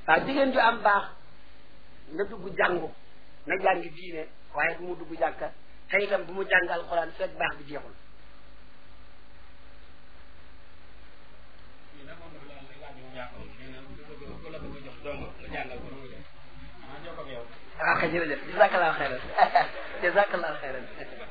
waaw jigéen ju am baax na dugg jàngu na jàngi diine waaye bu mu dugg jàkka te itam bu mu jàng alxuraan fekk baax bi jeexul lii nag moom la laaj laaj yu jàppal nee na ku bëgg ku la bëgg jox dong nga jàngal ko nu muy def ah jox ko yow waaw kay jërëjëf jazakallahu xayran jazakallahu xayran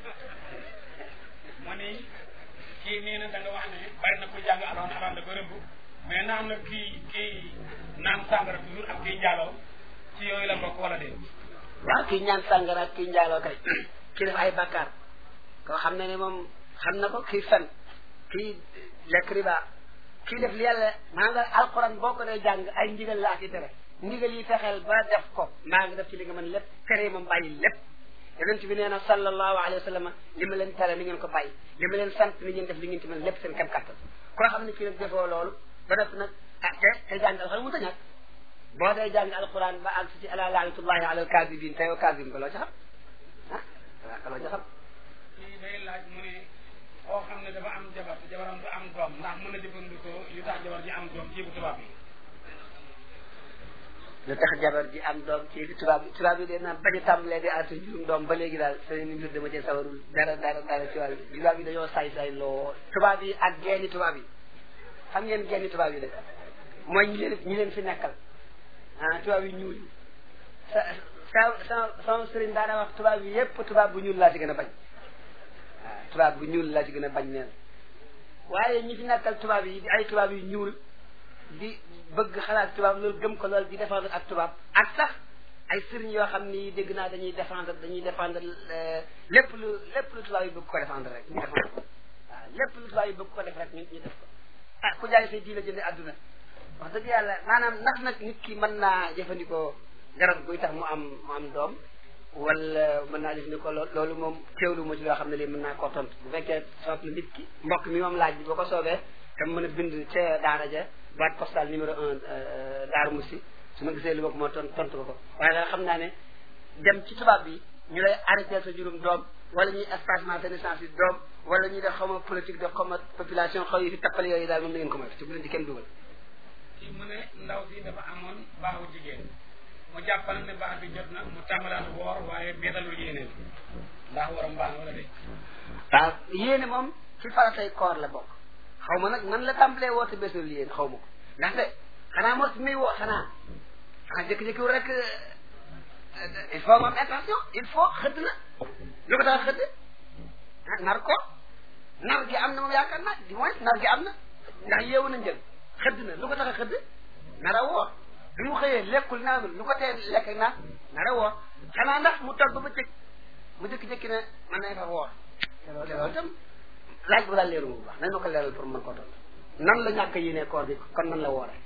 mu ni kii nee na da nga wax ne bari na ku jàng alxuraan alxuraan da ko rëbb mais na am na kii kii naan sàngara toujours ak kii njaaloo ci yooyu la bokk wala déet waaw kii ñaan sàngara ak kii njaaloo kay kii def ay bakkaar koo xam ne ne moom xam na ko kii fen kii lekk riba kii def li yàlla maa nga alquran boo ko dee jàng ay ndigal la ak i tere ndigal yi fexeel ba def ko maa ngi def ci li nga mën lépp tere yi moom bàyyi lépp yonent bi nee na sallallahu alayhi wa sallam li ma leen tere ni ngeen ko bàyyi li ma leen sant ni ngeen def li ngeen ci mën lépp seen kem kàttan koo xam ne kii nag defoo loolu ba def nag ah te te jàng alquran mu ta ñàkk boo dee jàng alquran ba àgg ci ala laanatullahi ala alkaadibin te yow kaadibin ko loo ci xam ah waaw ko loo ci xam kii day laaj mu ne koo xam ne dafa am jabar te jabaram du am doom ndax mën na jëfandikoo yu tax jabar ji am doom ci bu tubaab yi lu tax jabar ji am doom ci tubaab bi tubaab bi de na bañ a tàmbalee di aatu juróom doom ba léegi daal seen mbir dama cee sawarul dara dara dara ci wàllu tubaab yi dañoo saay saay loo tubaab yi ak geeni tubaab yi xam ngeen geeni tubaab yi de mooy ñi leen ñi leen fi nekkal ah tubaab yi ñuul sa sa sa sama sëriñ daana wax tubaab yi yépp tubaab bu ñuul laa ci gën a bañ waaw tubaab bu ñuul laa ci gën a bañ neen waaye ñi fi nekkal tubaab yi di ay tubaab yu ñuul di bëgg xalaat tubaab loolu gëm ko loolu di défendre ak tubaab ak sax ay sëriñ yoo xam ni dégg naa dañuy défendre dañuy défendre lépp lu lépp lu tubaab yi bëgg ko défendre rek ñu défendre ko waaw lépp lu tubaab yi bëgg ko def rek ñu ñu def ko ah ku jaay say diina jënde adduna wax dëgg yàlla maanaam ndax nag nit ki mën naa jëfandikoo garab guy tax mu am mu am doom wala mën naa jëfandikoo loolu loolu moom teewlu ma ci loo xam ne lii mën naa koo tontu bu fekkee soob na nit ki mbokk mi moom laaj bi boo ko soobee te mën a bind ca daara ja boîte postale numéro un Daaru Musi su ma gisee lu ma ko moo tont tontu ko ko waaye daal xam naa ne dem ci tubaab bi ñu lay arrêté sa juróom doom wala ñuy espacement de naissance yi doom wala ñuy def xaw ma politique def xaw ma population xaw yi fi tappale yooyu daal moom na ngeen ko moytu ci bu leen ci kenn dugal kii mu ne ndaw si dafa amoon baaxu jigéen mu jàppal ne baax bi jot na mu tàmbalaat woor waaye beetalul yéeneen ndax waram baax na wala de waaw yéene moom ci faratay koor la bokk xaw ma nag nan la tàmbalee woote bésul yéen xaw ma ko ndaxte xanaa moo si muy woo xanaa xanaa jékki-jékkiwul rek il faut moom attention il faut xëdd na lu ko tax xëdd ah nar ko nar gi am na moom yaakaar naa du moins nar gi am na ndax yeewu na njël xëdd na lu ko tax a xëdd nar a woor bi mu xëyee lekkul naanul lu ko tee lekk naa nar a woor xanaa ndax mu togg ba cëg mu jékki-jékki ne mën nañ fa woor te loolu loolu itam laaj bu daal leeru bu baax nañ ma ko leeral pour mën ko tontu nan la ñàkk yéene koor bi kon nan la wooree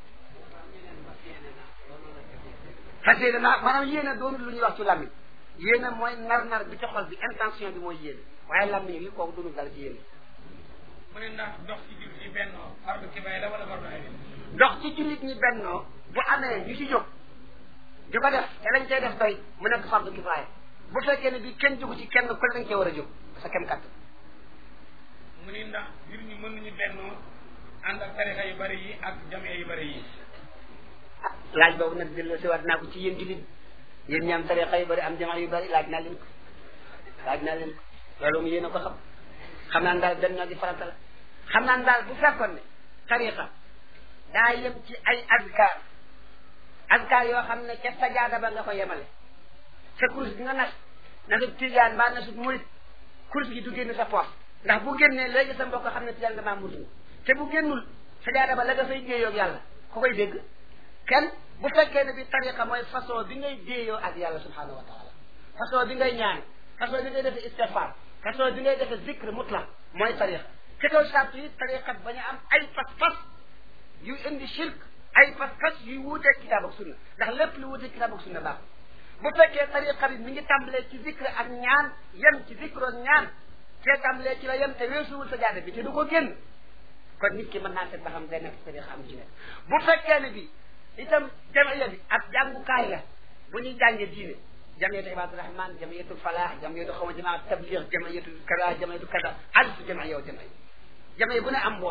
fas yéene naa maanaam yéene doonul lu ñuy wax ci làmmiñ yéene mooy nar-nar bi ci xol bi intention bi mooy yéene waaye làmmiñ bi kooku doonul dara ci yéene mu ne ndax dox ci jul ci benn fardu kifaaya la wala fardu ayni dox ci jullit ñi bennoo bu amee ñu ci jóg di ko def te lañ cay def doy mu nekk fardu kifaaya bu fekkee ne bi kenn jógu ci kenn ku ne dañ cee war a jóg sa kem kàtt mu ne ndax jur ñi mën nañu bennoo ànd ak tarixa yu bari yi ak jamee yu bari yi ah laaj boobu nag delloo si waat naa ko ci yéen jullit yéen ñi am tarixa yu bari am jamaa yu bari laaj naa leen ko laaj naa leen ko loolu mu yéen a ko xam xam naa daal bennoo gi farata la xam naa daal bu fekkoon ne tarixa daa yem ci ay azkar azkar yoo xam ne ca sajaada ba nga ko yemale sa kurus bi nga nas na su tijaan mbaa na su murit kurus gi du génn sa poos ndax bu génnee léegi sa mbokk xam ne tijaan nga maa murit te bu génnul sajaada ba la nga fay déeyoo ak yàlla ku koy dégg kenn bu fekkee ne bi tariqa mooy façon bi ngay déeyoo ak yàlla subhanahu wa taala façon bi ngay ñaan façon bi ngay defee istighfar façon bi ngay defee zikr mutlaq mooy tariqa ci kaw sart yi tariqa bañ a am ay pas-pas yu indi shirk ay pas-pas yuy wuuteeg kitaab ak sunna ndax lépp lu wuuteeg kitaab ak sunna baax bu fekkee tariqa bi mi ngi tàmbalee ci zikr ak ñaan yem ci zikr ak ñaan te tàmbalee ci la yem te weesuwul sa jaade bi te du ko génn kon nit ki mën naa seet ba xam day nekk tariqa am ci nekk bu fekkee ne bi itam jamiya bi ak jàngukaay la bu ñuy jàngee diine jamiyatu ibadu rahman jamiyatu falah jamiyatu xawma jamaat tabligh jamiyatu kaza jamiyatu kaza alf jamiya wa jamiya jamiya bu ne am mbooloo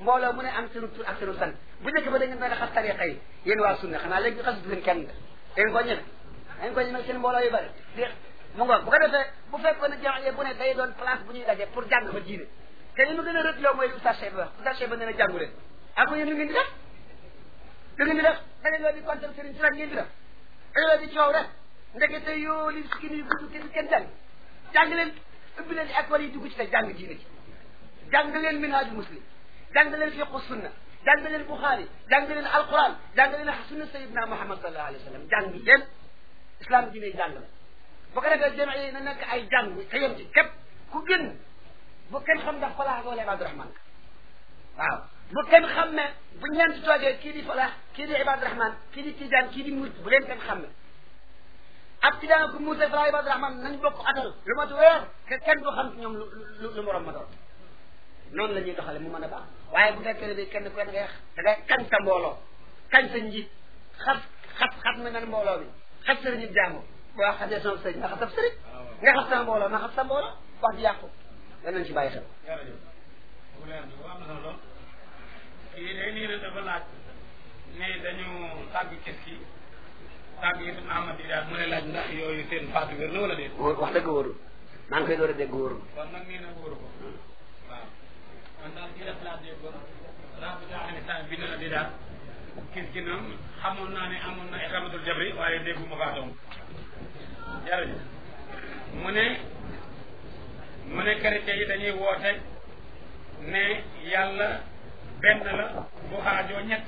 mbooloo mu ne am seen tur ak seen sant bu njëkk ba da ngeen doon xas tariqa yi yéen waa sunna xanaa léegi xasut leen kenn da ngeen ko ñeme da ngeen ko ñeme seen mbooloo yu bëri di mu ngoog bu ko defee bu fekkoon ne jamono bu ne day doon place bu ñuy daje pour jàng fa diine te li mu gën a rëdd loo mooy li oustaz Cheikh wax oustaz Cheikh ba nee na jàngu leen ak ko yéen lu ngeen di def lu ngeen di def da ngeen loo di contre sëriñ si rek ngeen di def da ngeen loo di coow rek ndekete yoo li si kii gudd kenn kenn jàng jàng leen ubbi leen école yi dugg ci te jàng diine ci jàng leen minhaju muslim jàng leen fiqu sunna jàng leen buxaari jàng leen alquran jàng leen sunna sayidna muhammad sallallahu alayhi wa sallam jàng leen islam diine jàng la bu ko defee jëme yi na nekk ay jàng te yem ci képp ku gën bu kenn xam ndax falaax wala ibadu rahman waaw bu kenn xam ne bu ñeent toogee kii di falaax kii di ibadu rahman kii di tijaan kii di murit bu leen kenn xam ne ab tijaan ku murit falaax ibadu rahman nañ bokk atal lu ma tu weer ke kenn du xam ñoom lu lu lu morom ma doon noonu la ñuy doxale mu mën a baax waaye bu fekkee ne bi kenn ku ne da ngay da ngay kañ sa mbooloo kañ sa njiit xas xas xas na nan mbooloo bi xas sa nit jàngu boo xasee sama sëriñ nga xas sa sëriñ nga xas sa mbooloo nga xas sa mbooloo wax di yàqu danañ ci bàyyi xel jërëjëf bu leer na bu am na solo kii day nii rek dafa laaj ne dañu tàgg kis ki tàgg itam Ahmad yi daal mu ne laaj ndax yooyu seen faatu wér na wala déet wax dëgg wóorul maa ngi koy door a dégg wóorul kon nag nee na wóoru ko waaw man daal kii def laa dégg laa bi daa xam ne temps bi na di daal kis ki noom xamoon naa ne amoon na iqamatul jabri waaye dégguma faa doom jërëjëf mu ne mu ne chrétien yi dañuy woote ne yàlla benn la bu xaajoo ñett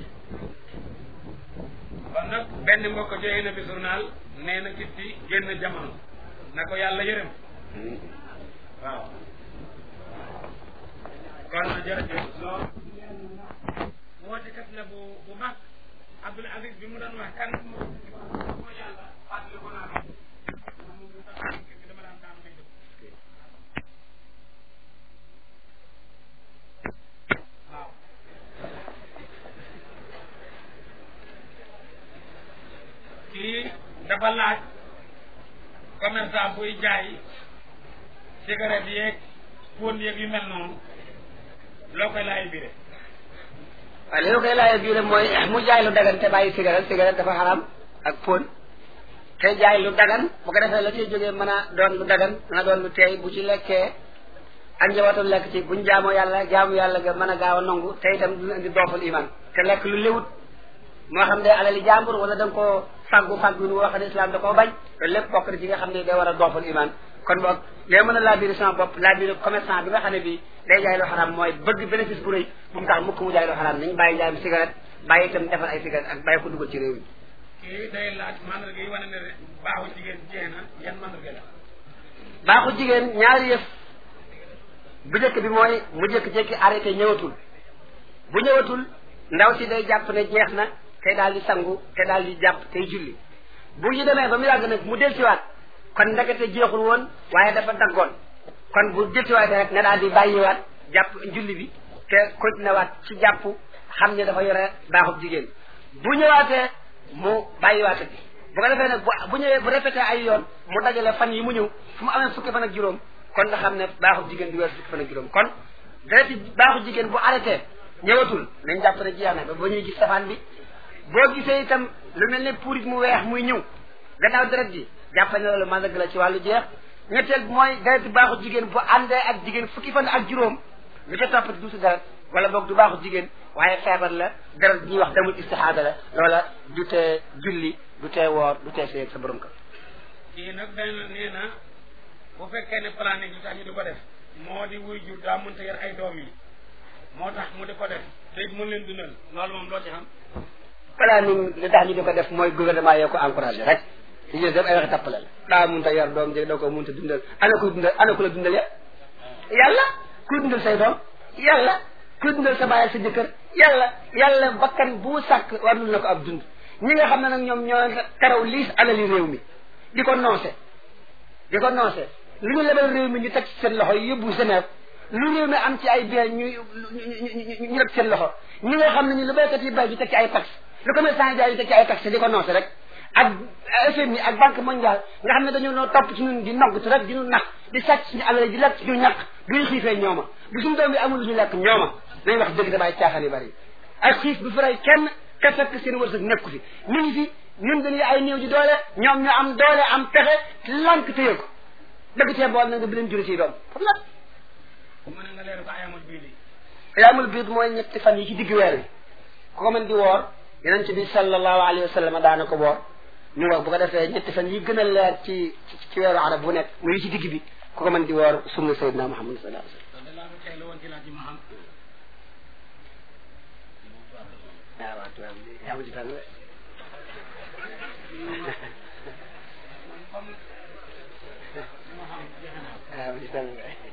kon nag benn mbokk joxe na bi journal nee na gis ci génn jamono na ko yàlla yërëm waaw kon jërëjëf loolu wootekat la bu bu mag Abdoul Aziz bi mu doon wax kan moo yàlla fàttali ko naa dama daan daan may dëgg waaw kii dafa laaj commerçant buy jaay cigarette yeeg pon yeeg yu mel noonu loo koy laay bire waaw li ma koy laajee bii rek mooy mu jaay lu dagan te bàyyi cigarette cigarette dafa xaram ak pon te jaay lu dagan bu ko defee la ciy jógee mën a doon lu dagan mën a doon lu teey bu ci lekkee ak njabootam lekk ci buñ jaamoo yàlla jaamu yàlla ga mën a gaaw a nangu te itam du indi dooful iman te lekk lu léwut moo xam ne alali jàmbur wala da nga koo fàggu fàggu nu woo xam ne islam da koo bañ loolu lépp bokk na ci nga xam ne day war a dooful iman kon boog léegi mën a laa biir sama bopp laa biir commerçant bi nga xam ne bii day jaay lu xaraam mooy bëgg bénéfice bu rëy bu mu tax mukk mu jaay lu xaraam nañ bàyyi jaayam cigarette bàyyi itam defar ay cigarette ak bàyyi ko dugal ci réew mi kii day laaj mandarga yi wane ne baaxu jigéen jeex na yan mandarga la baaxu jigéen ñaari yëf bu njëkk bi mooy mu jékki-jékki arrêté ñëwatul bu ñëwatul ndaw si day jàpp ne jeex na tey daal di sangu te daal di jàpp tey julli bu ñu demee ba mu yàgg nag mu delsiwaat kon ndekete jeexul woon waaye dafa daggoon kon bu delsiwaatee rek ne daal di bàyyiwaat jàpp julli bi te continué waat ci jàpp xam ne dafa yore baaxub jigéen bu ñëwaatee mu bàyyiwaat bi bu ko defee nag bu bu ñëwee bu répété ay yoon mu dajale fan yi mu ñëw fu mu amee fukki fan ak juróom kon nga xam ne baaxub jigéen du weer fukki fan ak juróom kon deret baaxu jigéen bu arrêté ñëwatul nañ jàpp ne jeex na ba ba ñuy gis safaan bi boo gisee itam lu mel ne puurit mu weex muy ñëw gannaaw deret ji jàpp ne loolu mandarga la ci wàllu jeex ñetteel bi mooy deret baaxu jigéen bu àndee ak jigéen fukki fan ak juróom lu ca toppati du si deret wala boog du baaxu jigéen waaye feebar la deret bi ñuy wax damul istihaada la loola du tee julli du tee woor du tee seeg sa borom kër kii nag benn nee na bu fekkee ne planning li tax ñu di ko def moo di wuy jur daa mënta yar ay doom yi moo tax mu di ko def te it mën leen dundal loolu moom loo ci xam planning li tax ñu di ko def mooy gouvernement yoo ko encouragé rek li ñu def ay waxi tappale la daa mënta yar doom jëg doo ko mënta dundal ana kuy dundal ana ku la dundal ya yàlla kuy dundal say doom yàlla kuy dundal sa baay ak sa jëkkër yàlla yàlla bakkan bu mu sàkk warul na ko ab dund ñi nga xam ne nag ñoom ñoo taraw liis alali réew mi di ko noncé di ko noncé lu ñu lebal réew mi ñu teg ci seen loxo yóbbu Genève lu réew mi am ci ay bien ñu ñu ñu rek seen loxo ñi nga xam ne ñu lu béykat yi bay ñu teg ci ay taxe lu commerçant yi jaay ñu teg ci ay taxe di ko noncé rek ak FMI ak banque mondiale nga xam ne dañoo noo topp ci ñun di noggatu rek di ñu nax di sàcc suñu alal di lekk suñu ñàkk bu ñu xiifee ñooma bu suñu doom bi amul lu ñu lekk ñooma nañ wax dëgg te bàyyi caaxaan yu bari ak xiif bu fi rey kenn ka fekk seen wërsëg nekku fi mi ngi fi ñun dañuy ay néew ji doole ñoom ñu am doole am pexe lànk téye ko dëgg cee bool nag bi leen juri ci doom pour lan mu ne nga leeru ko ayamul bii di ayaamul biid mooy ñetti fan yi ci digg weer wi ku ko mën di woor yonent bi sallallahu alayhi wa sallam daana ko woor ñu wax bu ko defee ñetti fan yi gën a leer ci ci weeru arab bu nekk muy ci digg bi ku ko mën di woor sunna sayyidina Muhammad sallallahu alayhi wa sallam loolu da laa ko teel woon ci laaj yi ma xam waaw waaw tubaab bi yaa ma ci tànn waaw ma ci tànn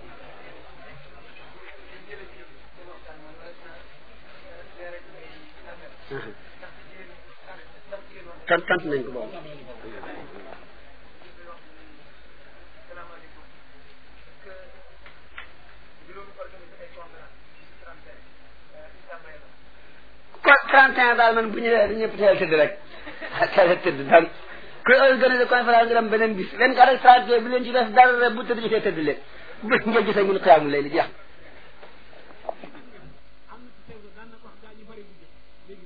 tant tant nañ ko boobu ko 31 daal man bu ñëwee du ñëpp teel tëdd rek teel a tëdd daal kuy organiser conférence nga dem beneen bis leen ka rek 31 bi leen ci def dara bu tëdd jotee tëdd leen bu ngeen gisee ñun xiyaamu lay li jeex am na ci teewlu daan na ko wax gaa ñu bëri bu jëf léegi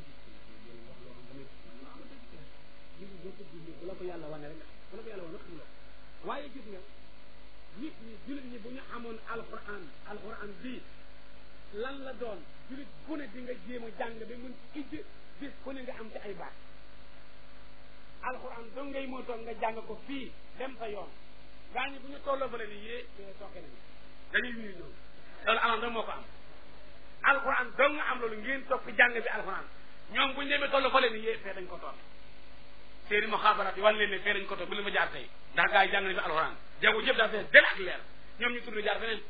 bu la ko yàlla wane rek bu la ko yàlla wane xam nga waaye gis nga nit ñi jullit ñi bu ñu amoon alquran alquran bii lan la doon jullit ku ne di nga jéem a jàng ba mun ijj bis ku ne nga am ci ay baat alquran dong ngay moo toog nga jàng ko fii dem sa yoon gaa ñi bu ñu tolloo fa la ni yée sooke nañu dañuy wiiri noonu loolu alam da moo ko am alquran dong nga am loolu ngeen topp jàng bi alquran ñoom bu ñu demee tolloo fa la ni yée fee dañ ko toll seeni muxaabaraat yi wan leen ne fee dañ ko toll bu leen ma jaar tey ndax gaa yi jàng nañ fi alquran jago jëpp daa fee del ak leer ñoom ñu tudd jaar feneen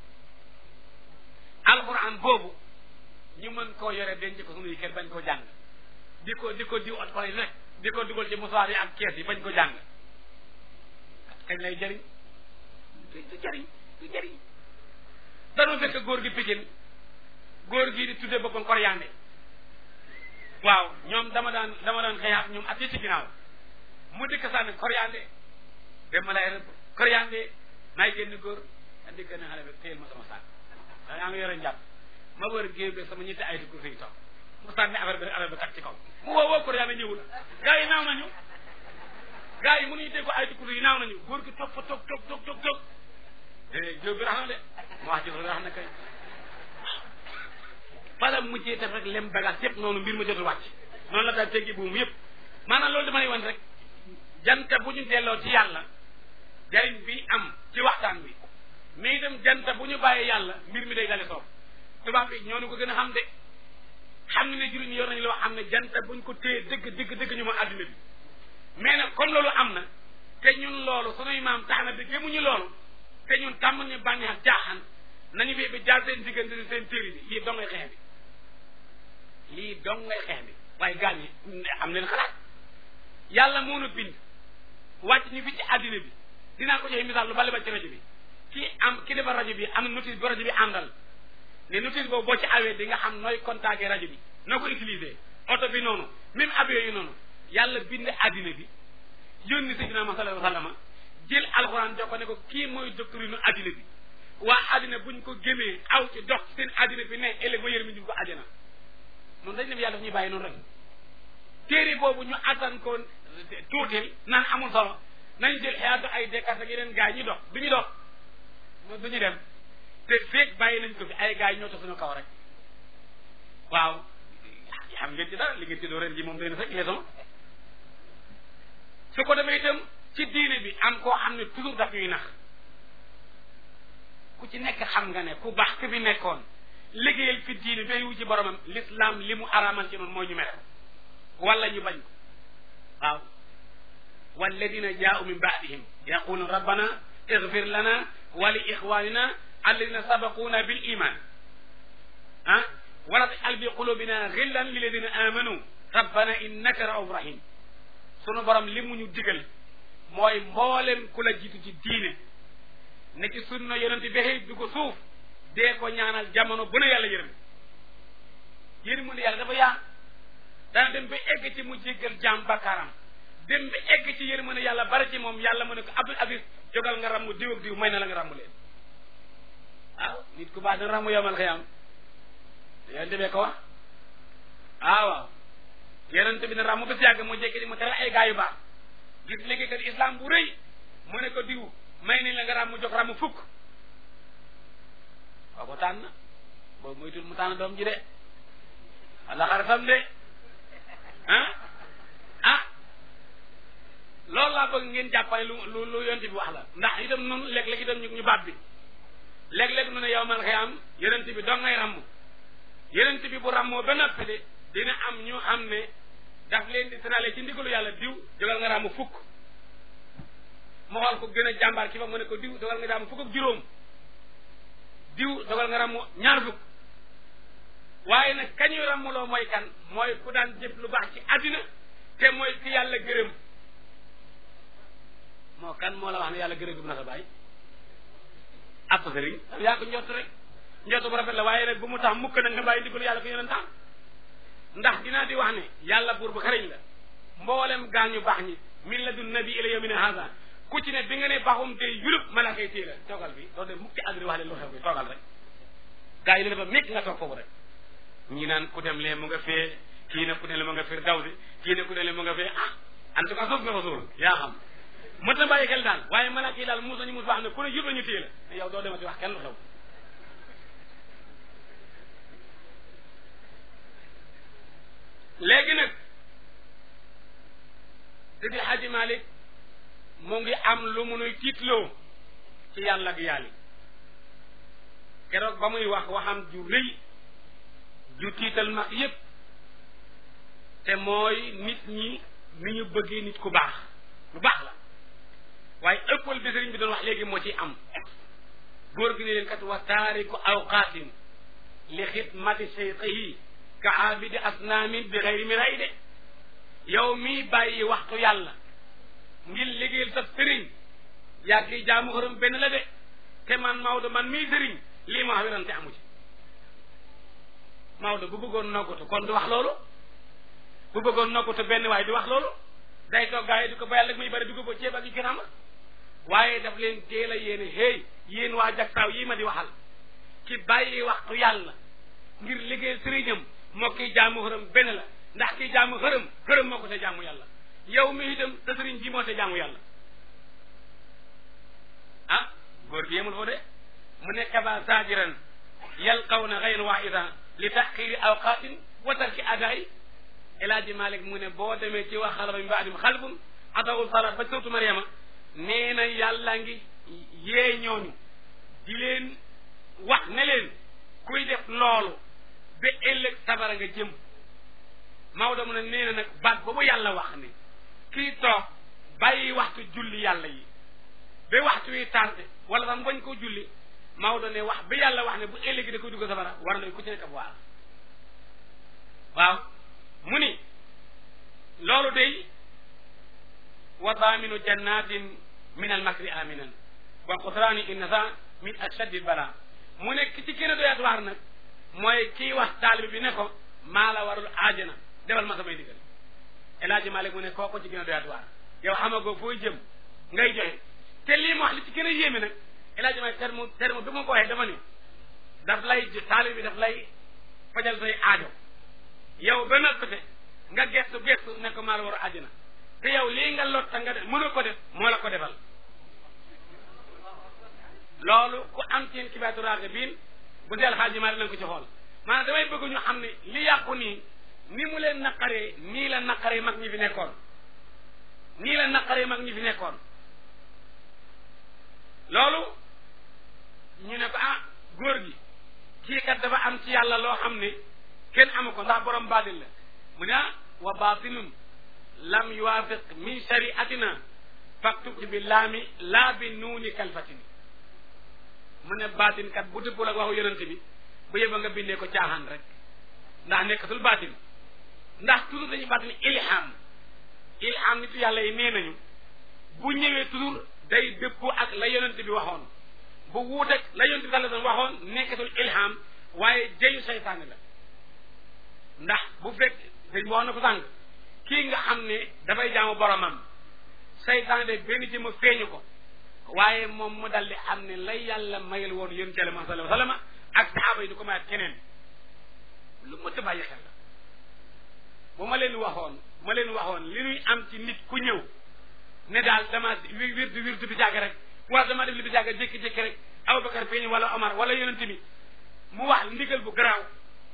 alquran boobu ñu mën koo yore denc ko sunuy kër bañ ko jàng di ko di ko diw at xol yi rek di ko dugal ci musaar yi ak kees yi bañ ko jàng kañ lay jëriñ du du jëriñ du jëriñ danoo fekk góor gi pikin góor gi di tuddee boppam koryande waaw ñoom dama daan dama daan xëyaat ñoom at yi ci ginnaaw mu dikk sànni koryande dem ma lay rëbb koryande naay génn góor a dikk ne xale bi téyel ma sama saak da yaa ngi yore njàpp ma wër géew bi sama ñetti ay di kursi yi toog mu sànni affaire bi rek affaire bi kat ci kaw mu woo woo koryande ñëwul gars yi naaw nañu gars yi mënuñu dégg ko ay di kursi yi naaw nañu góor gi toog fa toog toog toog toog toog géew bi rax na de ma wax ci rax na kay fala mujjee def rek lem bagage yëpp noonu mbir ma jotul wàcc noonu la daal teggi buum yëpp maanaam loolu dama lay wan rek janta bu ñu delloo ci yàlla jariñ bi am ci waxtaan bi mais itam janta bu ñu bàyyee yàlla mbir mi day dale soob tubaab bi ñoo ñu ko gën a xam de xam ne ne jullit ñi yor nañu loo xam ne janta buñ ko téye dëgg dëgg dëgg ñu ma àdduna bi mais nag comme loolu am na te ñun loolu sunuy maam tax na dëgg yemuñu loolu te ñun tàmm ñu bànneex ak jaaxaan nañu bi bi jaar seen diggante ni seen téere bi lii dongay xeex bi lii dongay xeex bi waaye gaañ ñi am leen xalaat yàlla moo nu bind wàcc ñu fi ci àddina bi dinaa ko joxe misaal lu bale ba ci rajo bi ki am ki defar rajo bi am na notice bu rajo bi àndal ne notice boobu boo ci awee di nga xam nooy contacter rajo bi noo ko utiliser oto bi noonu même avion yi noonu yàlla bind àddina bi yónni sayyidina Muhammad sallallahu alayhi wa sallam jël alxuraan jox ko ne ko kii mooy doctrine àddina bi waa àddina buñ ko gémee aw ci dox seen àddina bi ne ëllëg ma yërëm ñu ko àjjana noonu dañ ne yàlla daf ñuy bàyyi noonu rek téere boobu ñu attan ko tuutil naan amul solo nañ jël xeyaatu ay dekkat ak yeneen gaay ñi dox du ñu dox du ñu dem te feeg bàyyi nañ ko fi ay gaay ñoo tax suñu kaw rek waaw xam ngeen ci dara li ngeen ci doo ren ji moom day na sax leçon su ko defee itam ci diine bi am koo xam ne toujours daf ñuy nax ku ci nekk xam nga ne ku baax ki fi nekkoon liggéeyal fi diine bay wu ci boromam l'islam li mu araamal ci noonu mooy ñu mere wala ñu bañ ko waaw walladina jaau min baadihim yaqulun rabbana igfir lana wa li ixwanina alladina sabaquna bil iman ah wala tajal bi qulubina xillan liladina amanu rabbana innaka rauf rahim sunu borom li mu ñu digal mooy mboolem ku la jiitu ci diine ne ci sunna yonente bexey du ko suuf dee ko ñaanal jamono bu ne yàlla yërëm yërëm mu ne yàlla dafa yaa dana dem ba egg ci mu jéggal jaam bakkaaram dem ba egg ci yërëm mu ne yàlla bari ci moom yàlla mu ne ko Abdul Aziz jógal nga ramm diw ak diw may na la nga ramm leen waaw nit ku baax dana ramm yomal xiyam yonente bee ko wax ah waaw yonente bi ne ràmm ba si yàgg mu jékki di mu tere ay gaa yu baax gis liggéeykat islam bu rëy mu ne ko diw may nañ la nga ràmm jox ràmm fukk waaw ko tànn boobu moytul mu tànn doom ji de walla xaritam de ah ah loolu laa bëgg ngeen jàppale lu lu lu yonent bi wax la ndax itam nun léeg-léeg itam ñu ñu baat bi léeg-léeg nu ne yow man xëy am yonent bi doo ngay ràmm yonent bi bu ràmmoo ba noppi de dina am ñu xam ne daf leen di tërale ci ndigalu yàlla diw jógal nga ràmm fukk mu xool ko gën a jàmbaar ci fa mu ne ko diw dogal nga ràmm fukk ak juróom diw dogal nga ràmm ñaar fukk waaye nag kañuy ràmmuloo mooy kan mooy ku daan jëf lu baax ci àddina te mooy ki yàlla gërëm moo kan moo la wax ne yàlla gërëm gi na sa bàyyi ab sëriñ yaa ko njott rek njott bu rafet la waaye nag bu mu tax mukk nag nga bàyyi ndigalu yàlla ko yonentam ndax dinaa di wax ne yàlla buur bu xarañ la mboolem gaañu baax ñi min la dun nabi ila yawmina hada ku ci ne bi nga ne baaxum te yulub malaaka yi téye la toogal bi doo de mukki adri wax leen lu xew bi toogal rek gaa yi li dafa métti nga toog foofu rek ñi naan ku dem lee mu nga fee kii ne ku ne le mu nga fir daw si kii ne ku ne le mu nga fee ah en tout cas suuf nga fa suul yaa xam mën na bàyyi xel daal waaye malaaka yi daal muus nañu muus baax ne ku ne yëpp ñu téye la te yow doo demati wax kenn lu xew léegi nag Seydi Hadji Malick mu ngi am lu mu nuy tiitloo ci yàlla ak yàlla keroog ba muy wax waxam ju rëy ju tiital mag yépp te mooy nit ñi ni ñu bëggee nit ku baax lu baax la waaye ëppal bi sëriñ bi doon wax léegi moo ci am góor gi ne leen kat wa taariku awqaatin li xidmati seytahi ka aabidi asnaamin bi xayri mi ray de yow mii bàyyi waxtu yàlla ngir liggéeyal sa sëriñ yaa kiy jaamu xërëm benn la de te man Maodo man mii sëriñ lii ma wax werante amu ci Maodo bu bëggoon noggatu kon du wax loolu bu bëggoon noggatu benn waaye du wax loolu day toog gaa yi di ko bayal rek muy bari dugg ko ceeb ak yu gën a waaye daf leen teel a yéene hey yéen waa jagsaaw yii ma di waxal ci bàyyi waxtu yàlla ngir liggéeyal sëriñam moo kiy jaamu xërëm benn la ndax kiy jaamu xërëm xërëm moo ko te jaamu yàlla yow mi itam sa sëriñ ji moo te jaamu yàlla ah góor gi yemul foo de mu ne kaba saajiran yalqawna gayra waida li taxqiiri awqaatin wa tarki adaay elaaji malik mu ne boo demee ci wax xalaba mi baadim xalbun atawul salaat ba sawtu mariama nee na yàlla ngi yee ñooñu di leen wax ne leen kuy def loolu ba ëllëg sabara nga jëm Maodo mu ne nee na nag baat boobu yàlla wax ne kii toog bàyyi waxtu julli yàlla yi ba waxtu wi tardé wala sax bañ ko julli Maodo ne wax ba yàlla wax ne bu ëllëgi da koy dugg safara war na ku ci nekk ab waar waaw mu ni loolu day wa daaminu jannatin min al makri aminan wal xusraani inna sa min ashaddi bala mu ne ki ci gën a doyaat waar nag mooy kii wax taalibi bi ne ko maa la warul aajana defal ma samay ndigal El Hadj Malick mu ne kooku ci gën a doyaat waar yow xamagoo fooy jëm ngay joxe te lii ma wax li ci gën a yéeme nag El Hadj Malick terme terme bi ma ko waxee dama ni daf lay taalibi bi daf lay fajal say aajo yow ba noppite nga gestu gestu ne ko maa la war aajana te yow lii nga lotta nga def mënu ko def moo la ko defal loolu ku am ci kibaatu raaxe biin bu dee alxaaji maa leen ko ci xool maanaam damay bëgg ñu xam ne li yàqu nii ni mu leen naqaree nii la naqaree mag ñi fi nekkoon nii la naqaree mag ñi fi nekkoon loolu ñu ne ko ah góor gi kii kat dafa am ci yàlla loo xam ne kenn amu ko ndax borom baatil la mu ne ah wa baatinum lam yuwaafiq min shariatina faktub bi laami laa bi nuuni kalfatini mu ne baatin kat bu dëppul ak waxu yonent bi bu yëba nga bindee ko caaxaan rek ndax nekkatul baatin ndax toujours dañuy baatin ilham ilham nitu yàlla yi nee nañu bu ñëwee toujours day dëppoo ak la yonent bi waxoon bu wuuteeg la yonent bi sallallahu alayhi wasallam waxoon nekkatul ilham waaye jëyu seytaane la ndax bu fekk dañ wax na ko sànq kii nga xam ne dafay jaamu boromam seytaane de benn jëmm feeñu ko waaye moom mu dal di am ne lay yàlla mayal woon yéen ci sallallahu alayhi wasallam ak saxaaba yi du ko mayaat keneen lu mët a bàyyi xel la bu ma leen waxoon ma leen waxoon li ñuy am ci nit ku ñëw ne daal dama wirdu wirdu bi jàgg rek wala dama def li bi jàgg jékki-jékki rek Abubakar feeñ wala Omar wala yonent bi mu wax ndigal bu garaaw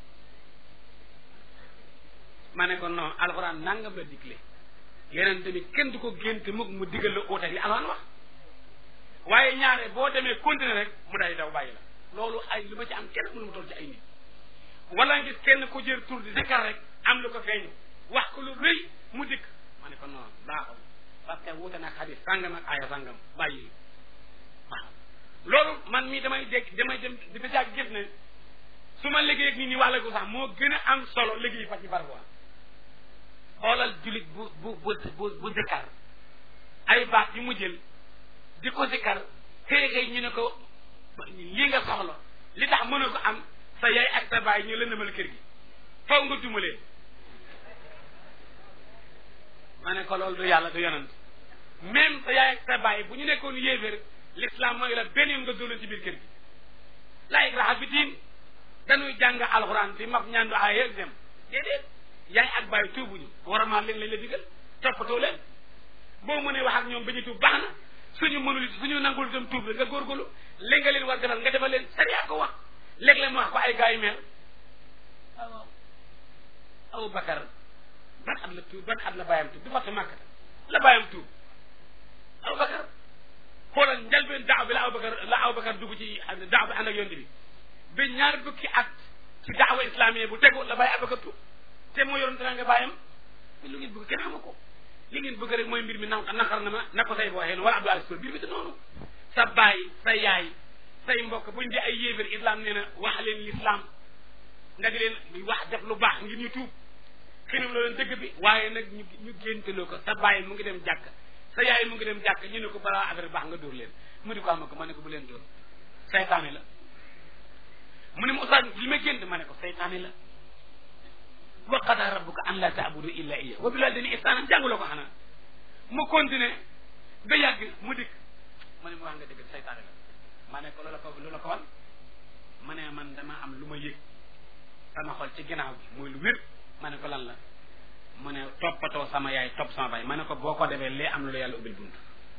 ma ne ko non alxuraan nangam la digle yonent bi kenn du ko génte mukk mu digal la uuteeg li alxuraan wax waaye ñaare boo demee continuer rek mu day daw bàyyi la loolu ay lu ma ci am kenn mënu ma toll ci ay nit wala ngis kenn ku jër tur di sikkar rek am lu ko feeñu wax ko lu rëy mu dikk ma ne ko non baaxul parce que wuute nag xadis sàngam ak aaya sàngam bàyyi waaw loolu man mii damay dégg damay dem di fa jàgg gis ne su ma liggéey ak nit ñi wàlla gu sax moo gën a am solo liggéey fa ci barwa xoolal julit bu bu bu bu bu sikkar ay baat yi mu jël di ko sikkar xëy xëy ñu ne ko lii nga soxla li tax mën a ko am sa yaay ak sa baay ñu lëndëmal kër gi faw nga dumalee ma ne ko loolu du yàlla du yonant même sa yaay ak sa baay bu ñu nekkoon yéeféer l'islam mooy la benn yoon nga dóoleen ci biir kër gi laa ikraha fi diin dañuy jàng alxuraan di mag ñaandu ay yëg dem déedéet yaay ak baay tuubuñu waramaa leen lañ la digal toppatoo leen boo mënee wax ak ñoom ba ñu tuub baax na suñu mënul suñu nangul itam tuub la nga góorgóorlu li nga leen war defal nga defal leen sariya ko wax léeg-léeg mu wax ko ay gars yu mel waaw Abu Bakar ban at la tuub ban at la bàyyam tuub du fàtte màkkata la bàyyam tuub Abu Bakar xoolal njalbeen daaw bi la Abu Bakar la Abu Bakar dugg ci daaw bi ànd ak yonte bi ba ñaar fukki at ci daawa islamiyé bu tegu la bàyyi Abu Bakar tuub te moo yoroon tera nga bàyyam lu ngeen bëgg kenn xamu ko li ngeen bëgg rek mooy mbir mi na naqar na ma na ko say boo xeen wala Abdou Aziz mbir mi te noonu sa baay sa yaay say mbokk buñ di ay yéefér islam nee na wax leen l'islam nga di leen wax def lu baax ngir ñu tuub xinam loo leen dëgg bi waaye nag ñu ñu génteloo ko sa baay mu ngi dem jàkk sa yaay mu ngi dem jàkk ñu ne ko balaa affaire baax nga dóor leen mu di ko am ko ma ne ko bu leen dóor saytaane la mu ne ma ustaas li ma gént ma ne ko saytaane la wa qadaa rabbuka an la taabudu illa iya wa bil walidayni ihsanan jànguloo ko xanaa mu continuer ba yàgg mu dikk mu ne ma wax nga dëgg saytaane la ma ne ko loola ko loola ko wan ma ne man dama am lu ma yëg sama xol ci ginnaaw bi muy lu wér ma ne ko lan la mu ne toppatoo sama yaay topp sama baay ma ne ko boo ko defee lee am na lu yàlla ubbil bunt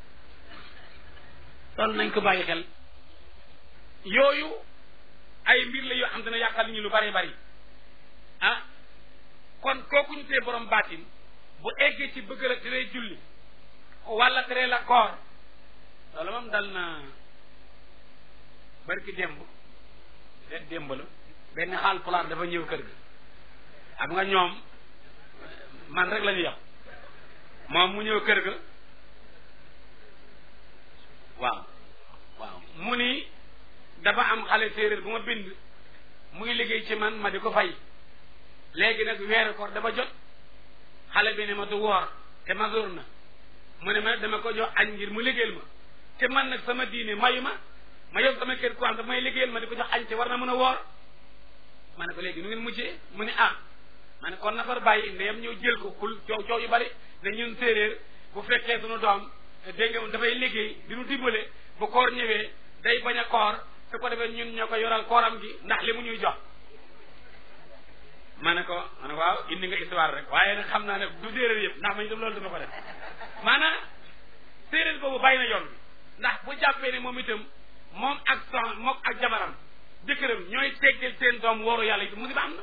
loolu nañ ko bàyyi xel yooyu ay mbir la yoo xam dina yàqal ñu lu bari bari ah kon kooku ñu tee borom baatin bu eggee ci bëgg la tere julli wala tere la koor loolu moom dal na barki démb de démb la benn xaal pulaar dafa ñëw kër ga xam nga ñoom man rek la ñu yox moom mu ñëw kër ga waaw waaw mu ni dafa am xale séeréer bu ma bind muy liggéey ci man ma di ko fay léegi nag weeru koor dafa jot xale bi ne ma du woor te ma zóor na mu ne ma dama ko jox añ ngir mu liggéeyal ma te man nag sama diine mayu ma ma yow sama kër ku am daf may liggéeyal ma di ko jox añ te war na mën a woor ma ne ko léegi nu ngeen mujjee mu ne ah ma ne kon nafar bàyyi ndeyam ñëw jël ko kul coow coow yu bari ne ñun séeréer bu fekkee sunu doom dégg nga dafay liggéey di nu dimbale bu koor ñëwee day bañ a koor su ko defee ñun ñoo ko yoral kooram gi ndax li mu ñuy jox ma ne ko ma ne waaw indi nga histoire rek waaye nag xam naa ne du séeréer yëpp ndax ma ñu dem loolu dama ko def maanaam séeréer boobu bàyyi na yoon bi ndax bu jàppee ne moom itam moom ak son moom ak jabaram jëkkëram ñooy teggal seen doom wooru yàlla it musiba am na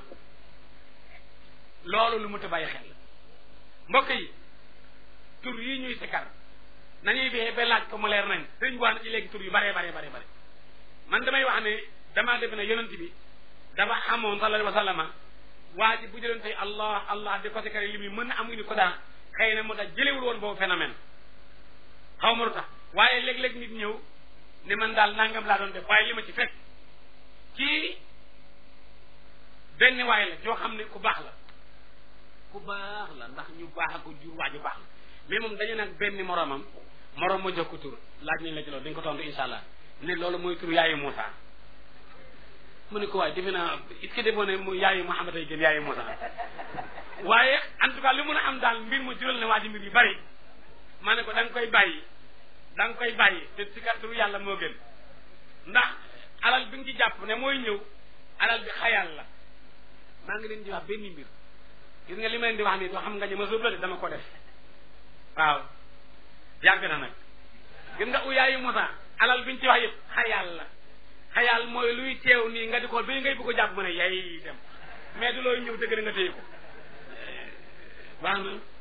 loolu lu mu ta bàyyi xel mbokk yi tur yi ñuy sikkar nañuy bee ba laaj ko mu leer nañ sëñ wax na ci léegi tur yu bare bare bare bare man damay wax ne damaa def ne yonent bi dafa xamoon sallallahu alayhi wa sallam waa ji bu jëloon tey allah allah di ko sikkar li muy mën na am ngi ni ko daa xëy na moo tax jëlewul woon boobu phénomène xaw ma lu tax waaye léeg-léeg nit ñëw ne man daal nangam laa doon def waaye li ma ci fekk kii benn waay la joo xam ne ku baax la ku baax la ndax ñu baax a ko jur waaju baax la mais moom dañu nag benn moromam morom ma jox ko tur laaj nañ la ci loolu dañ ko tontu insha allah ne loolu mooy tur yaayu Moussa mu ne ko waaye defe naa it ki defoon ne mu yaayu Muhammad ay gën yaayu Moussa waaye en tout cas li mun a am daal mbir mu jural ne waa ji mbir yu bari maa ne ko da nga koy bàyyi da nga koy bàyyi te si kat turu yàlla moo gën ndax alal bi nga ci jàpp ne mooy ñëw alal bi xayal la maa ngi leen di wax benn mbir gis nga li ma leen di wax nii doo xam nga ñu ma sóob la de dama ko def waaw yàgg na nag gis nga uyaayu Moussa alal biñ ci wax yëpp xayaal la xayaal mooy luy teew nii nga di ko bi ngay bëgg a jàpp mu ne yay dem mais du looy ñëw dëgg nga téye ko baax na